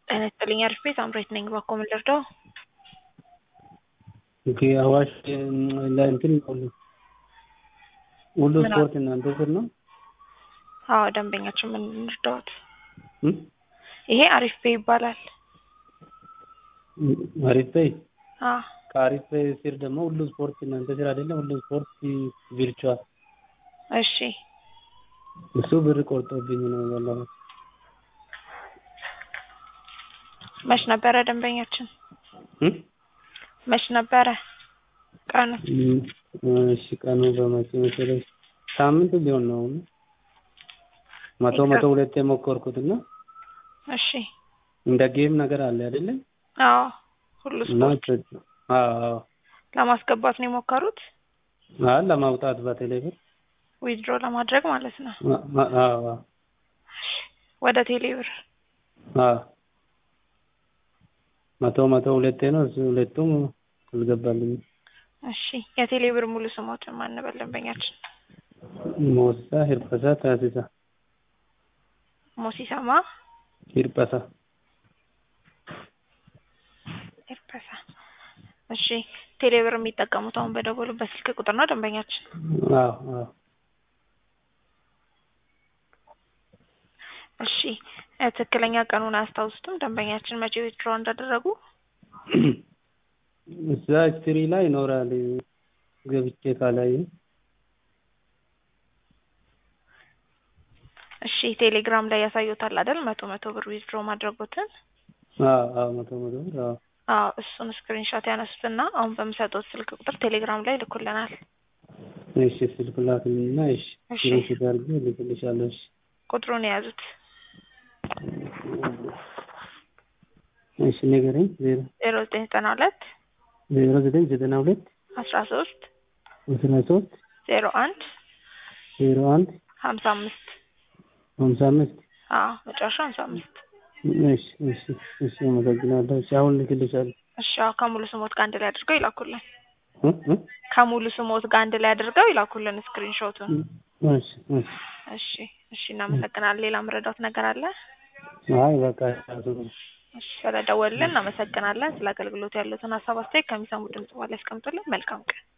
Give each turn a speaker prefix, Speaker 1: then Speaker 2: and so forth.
Speaker 1: ጤና ይስጥልኝ አሪፍ ቤት አምሬት ነኝ። ባኮ ምን ልርዳው?
Speaker 2: ኦኬ አዋሽ ለእንትን ሁሉ ሁሉ
Speaker 1: ምን
Speaker 2: ስፖርት እናንተ ስር ነው?
Speaker 1: አዎ ደንበኛችን ምን ልርዳዎት?
Speaker 2: እም?
Speaker 1: ይሄ አሪፍ ቤ ይባላል።
Speaker 2: አሪፍ በይ
Speaker 1: አዎ
Speaker 2: ከአሪፍ በይ ስር ደግሞ ሁሉ ስፖርት እናንተ ስር አይደለም? ሁሉ ስፖርት ቪርቹዋል
Speaker 1: እሺ
Speaker 2: እሱ ብር ቆርጦብኝ ነው ባለፈው።
Speaker 1: መች ነበረ ደንበኛችን?
Speaker 2: እም?
Speaker 1: መች ነበረ ቀኑ?
Speaker 2: እም፣ እሺ ቀኑ በመቼ መሰለሽ? ሳምንት ሊሆን ነው አሁን መቶ መቶ ሁለት የሞከርኩትና
Speaker 1: እሺ
Speaker 2: እንደ ጌም ነገር አለ አይደለ?
Speaker 1: አዎ ሁሉ
Speaker 2: እና
Speaker 1: ስፖርት
Speaker 2: አዎ አዎ
Speaker 1: ለማስገባት ነው የሞከሩት?
Speaker 2: አዎ ለማውጣት በቴሌ ብር
Speaker 1: ዊዝድሮ ለማድረግ ማለት ነው።
Speaker 2: አ- አ- አዎ
Speaker 1: ወደ ቴሌ ብር
Speaker 2: አዎ መቶ መቶ ሁለቴ ነው እሱ ሁለቱም አልገባልኝም።
Speaker 1: እሺ የቴሌ ብር ሙሉ ስሞትን ማን ነበር ደንበኛችን?
Speaker 2: ሞሳ ሂርጳሳ ታሲሳ
Speaker 1: ሞሲሳማ
Speaker 2: ሂርጳሳ
Speaker 1: ኤርፐሳ እሺ ቴሌ ብር የሚጠቀሙት አሁን በደወሉበት ስልክ ቁጥር ነው ደንበኛችን?
Speaker 2: አዎ አዎ
Speaker 1: እሺ እ ትክክለኛ ቀኑን አያስታውሱትም ደንበኛችን መቼ ዊዝድሮ እንዳደረጉ?
Speaker 2: እዛ ሂስትሪ ላይ ይኖራል ገብቼ ካላየ
Speaker 1: እሺ ቴሌግራም ላይ ያሳዩታል አይደል መቶ መቶ ብር ዊዝድሮ ማድረጉትን?
Speaker 2: አዎ አዎ መቶ መቶ ብር አዎ
Speaker 1: አዎ እሱን ስክሪንሾት ያነሱትና አሁን በምሰጡት ስልክ ቁጥር ቴሌግራም ላይ ልኩልናል።
Speaker 2: እሺ ስልክ ላክልኝና እሺ
Speaker 1: እሺ።
Speaker 2: ስክሪንሾት አድርጌ እልክልሻለሁ እሺ
Speaker 1: ቁጥሩን የያዙት
Speaker 2: እሺ ንገረኝ ዜሮ
Speaker 1: ዜሮ ዘጠኝ ዘጠና ሁለት
Speaker 2: ዜሮ ዘጠኝ ዘጠና ሁለት
Speaker 1: አስራ ሶስት
Speaker 2: አስራ ሶስት
Speaker 1: ዜሮ አንድ
Speaker 2: ዜሮ አንድ
Speaker 1: ሀምሳ አምስት
Speaker 2: ሀምሳ አምስት
Speaker 1: አዎ መጨረሻ ሀምሳ አምስት
Speaker 2: እሺ እሺ እሺ አመሰግናለሁ እሺ አሁን እልክልሻለሁ
Speaker 1: እሺ አዎ ከሙሉ ስሞት ጋር አንድ ላይ አድርገው ይላኩልን።
Speaker 2: እ እ
Speaker 1: ከሙሉ ስሞት ጋር አንድ ላይ አድርገው ይላኩልን ስክሪንሾቱን።
Speaker 2: እሺ እሺ
Speaker 1: እሺ እሺ እናመሰግናለን። ሌላ መረዳት ነገር አለ?
Speaker 2: አይ በቃ ራሱ ነው
Speaker 1: እሺ ስለደወሉልን እናመሰግናለን። ስለ አገልግሎት ያሉትን ሀሳብ አስተያየት ከሚሰሙ ድምጽ በኋላ ያስቀምጡልን። መልካም ቀን